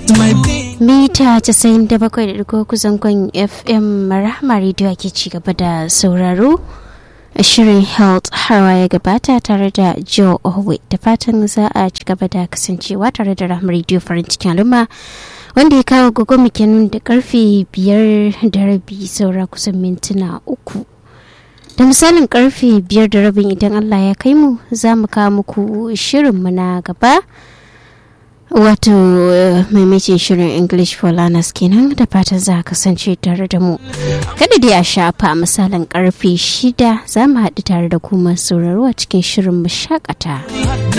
mita 97.3 zangon fm rahama radio ke ci gaba da sauraro shirin health harwa ya gabata tare da joe owe da fatan za a ci gaba da kasancewa tare da rahama radio farin cikin al'umma wanda ya kawo gogo kenan da karfe biyar da rabi saura kusan mintuna uku da misalin karfe biyar da rabin idan allah ya kai mu za mu kawo muku shirinmu na gaba wato maimacin shirin english for learners kenan da fatan za a kasance tare da mu kada dai a shafa misalin karfe shida za mu haɗu tare da kuma sauraro a cikin shirin mu shakata